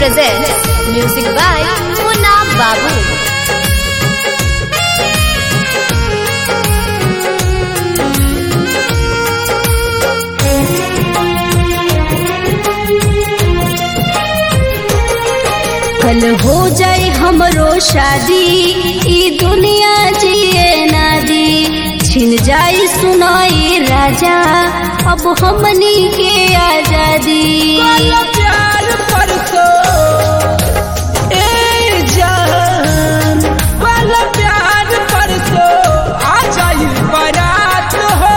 presents music by Munna Babu. कल हो जाए हमरो शादी ई दुनिया जिए ना दी छिन जाए सुनाई राजा अब हमनी के आजादी वाला प्यार परसो ए जान वाला प्यार परसो आ जाई बारात हो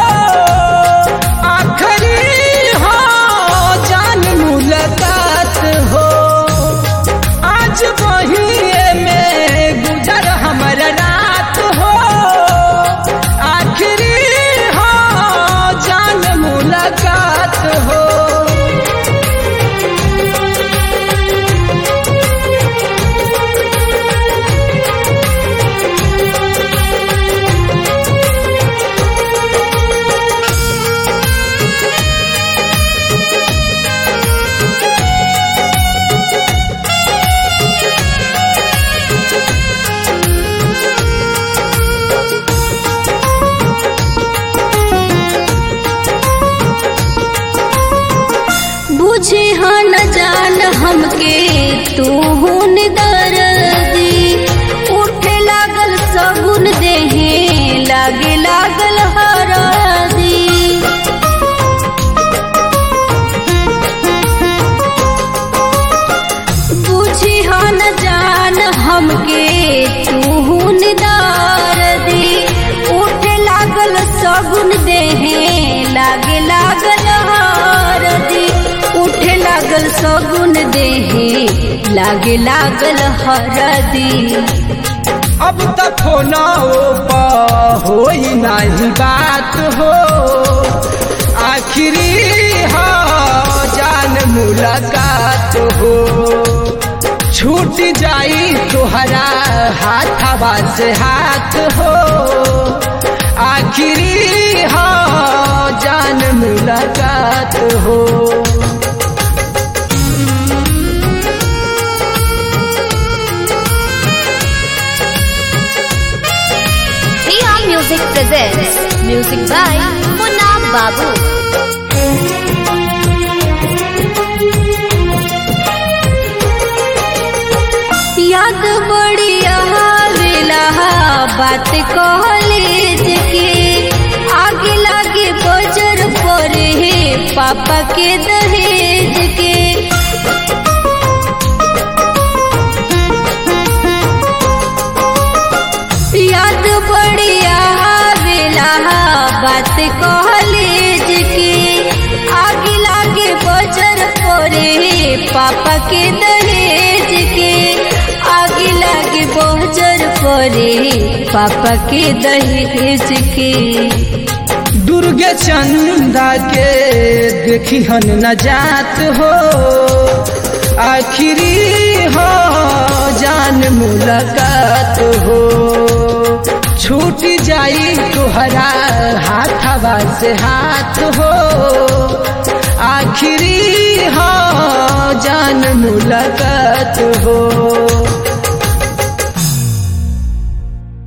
आखरी हो जान मुलाकात हो आज वही में गुजर हमर रात हो आखरी हो जान मुलाकात हो बुझे हाँ न जान हमके तू हुन दर्दी उठे लागल सगुन देहे लागे लागल हरदी बुझी हाँ न जान हमके तू हुन दर्दी उठे लागल सगुन देहे लागे लागल हरदी उठे लागल सगुन देहे लागे लागल हरदी अब तक होना पा हो ही नहीं बात हो आखिरी हो जान मुलाकात हो छूट जाई तुहरा हाथवा से हाथ हो आखिरी हो जान मुलाकात हो Priya Music presents music by Munna Babu. याद बड़ी आवेला बात कॉलेज के आगे लागे बजर पड़े हे पापा के दहेज के याद बड़ी आवेला बात कॉलेज के आगे लागे बजर पड़े पापा के दहेज के आगे लागे बजर पड़े पापा के दहेज के दुर्गे चंदा के देखी हन न जात हो आखिरी हो जान मुलाकात हो छूट जाई तुहरा हाथवा से हाथ हो आखिरी हो जान मुलाकात हो